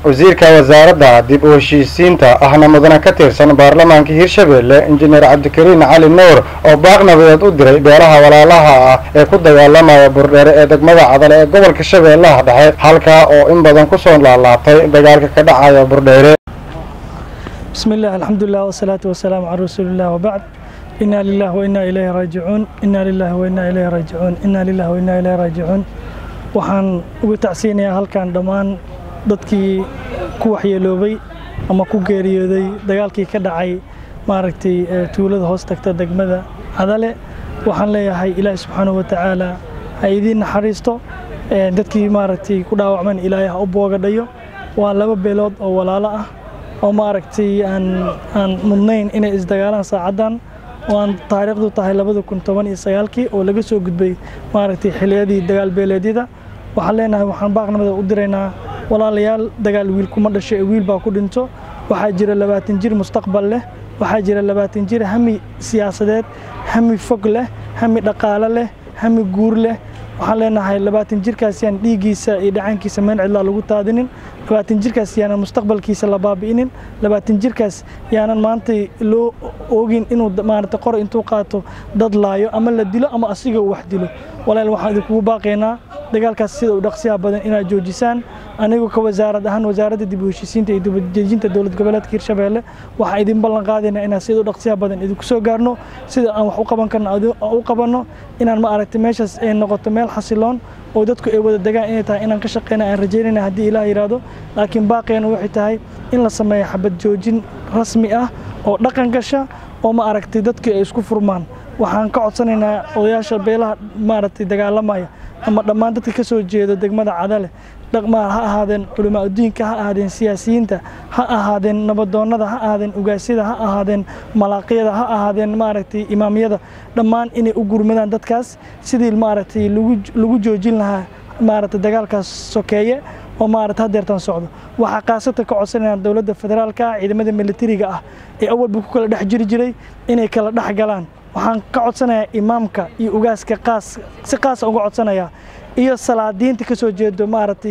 wasiirka wasaaradda dib u heshiisiinta ahna mudana ka tirsan baarlamaanka hirshabelle injineer cabdikariin cali nuur oo baaq nabadeed u diray beelaha walaalaha ah ee ku dagaalamaya burdheere ee degmada cadale ee gobolka shabeellaha dhexe halkaa oo in badan kusoo laalaabtay dagaalka ka dhacaya burdheere بسم الله الحمد لله والصلاة والسلام على رسول الله وبعد إنا لله وإنا إليه راجعون إنا لله وإنا إليه راجعون إنا لله وإنا إليه راجعون waxaan uga tacsiinayaa halkan dhammaan dadkii ku waxyeeloobay ama ku geeriyooday dagaalkii ka dhacay maaragtay tuulada hoos tagta degmada cadale waxaan leeyahay ilaahi subxaanahu watacaala ha idiin naxariisto dadkii maaragtay ku dhaawacman ilaahay ha u boogadhayo waa laba beelood oo walaalo ah oo maaragtay aan aan mudnayn inay isdagaalaan saacaddan oo aan taariikhdu tahay labada kun toban iyo sagaalkii oo laga soo gudbay maaragtay xiliyadii dagaal beeleedyada waxaan leenahay waxaan baaqnimada u diraynaa walaalayaal dagaal wiil kuma dhasho ee wiil baa ku dhinto waxaa jira labaatan jir mustaqbal leh waxaa jira labaatan jir hami siyaasadeed hami fog leh hami dhaqaale leh hami guur leh waxaan leenahay labaatan jirkaas yaan dhiiggiisa iyo dhacaankiisa meel cidlaa lagu taadinin labaatan jirkaas yaanan mustaqbalkiisa la baabi'inin labaatan jirkaas yaanan maanta loo oogin inuu maarata qor intuu qaato dad laayo ama la dilo ama asiga uu wax dilo walaal waxaan idinkugu baaqaynaa dagaalkaas sida u dhaqsiyaha badan inaad joojisaan anigu ka wasaarad ahaan wasaaradda dib u heshiisiinta iyo dibadejinta dowlad goboleedka hirshabeelle waxaan idin ballan qaadaynaa inaan sida u dhaqsiyaha badan idinku soo gaarno sida aan wax u qaban karno u qabanno inaan ma aragtay meeshaas ay noqoto meel xasiloon oo dadku ay wada degaan inay tahay inaan ka shaqeyna aan rajaynayna haddii ilaah yidhaahdo laakiin baaqeena waxay tahay in la sameeyo xabad joojin rasmi ah oo dhaqan gasha oo ma aragtay dadku ay isku furmaan waxaan ka codsanaynaa odayaasha beelaha maaragtay dagaalamaya ama dhammaan dadka ka soo jeeda degmada cadale dhaqmaa ha ahaadeen culamaa udiinka ha ahaadeen siyaasiyiinta ha ahaadeen nabadoonnada ha ahaadeen ugaasyada ha ahaadeen malaaqyada ha ahaadeen maaragtay imaamyada dhammaan inay u gurmadaan dadkaas sidii maaragtay lagu joojin lahaa maaragtay dagaalkaas sokeeye oo maarata hadeertan socdo waxaa kaasata ka codsanayaan dowladda federaalka ah ciidamada militariga ah ee awalba ku kala dhex jiri jiray inay kala dhex galaan waxaan ka codsanayaa imaamka iyo ugaaska qaas si qaasa uga codsanayaa iyo salaadiinta ka soo jeedo maaragtay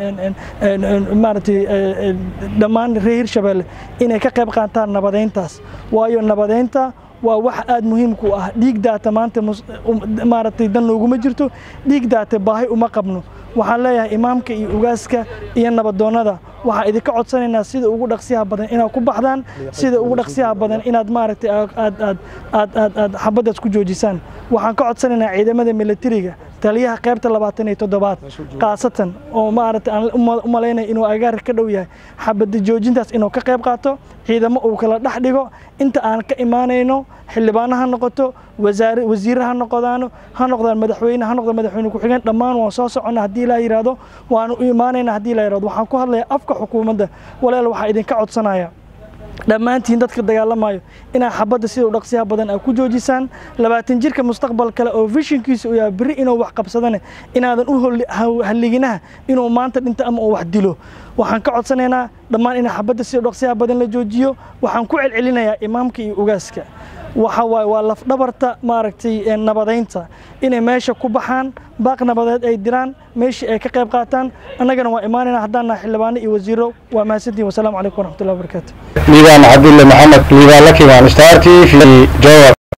maaragtay dhammaan reer hirshabeelle inay ka qayb qaataan nabadeyntaas waayo nabadeynta waa wax aada muhiimku ah dhiig daata maanta maaragtay dan looguma jirto dhiig daata baahi uma qabno waxaan leeyahay imaamka iyo ugaaska iyo nabadoonnada waxaan idinka codsanaynaa sida ugu dhaqsiyaha badan inaad ku baxdaan sida ugu dhaqsiyaha badan inaad maaragtay aad aad aad aad aad xabaddaas ku joojisaan waxaan ka codsanaynaa ciidamada militariga taliyaha qaybta labaatan iyo toddobaad khaasatan oo maaragtay aan u malaynaya inuu agaarka ka dhow yahay xabadda joojintaas inuu ka qayb qaato ciidamo uu kala dhex dhigo inta aan ka imaanayno xildhibaano ha noqoto wasaare wasiirre ha noqdaano ha noqdaan madaxweyne ha noqdaan madaxweyne ku-xigeen dhammaan waan soo soconna haddii ilaa yidhaahdo waanu u imaanayna haddii ilaa yidhahdo waxaan ku hadlayaa afka xukuumadda walaal waxaa idinka codsanaya dhammaantiin dadka dagaalamayo inaa xabadda sida u dhaqsiyaha badan aad ku joojisaan labaatan jirka mustaqbal kale oo vishinkiisa u yahay berri inuu wax qabsadane inaadan u halliginaha inuu maanta dhinto ama uu wax dilo waxaan ka codsanaynaa dhammaan inaa xabadda sida u dhaqsiyaha badan la joojiyo waxaan ku celcelinayaa imaamka iyo ugaaska waxa waaye waa lafdhabarta maaragtay nabadeynta inay meesha ku baxaan baaq nabadeed ay diraan meeshii ay ka qayb qaataan annagana waa imaanayna haddaan nahay xildhibaano iyo wasiiro waa mahadsantihin wasalaamu calaykum waraxmatullahi wabarakaatu liibaan cabdulle maxamed liibaan lakimaan star t v jowar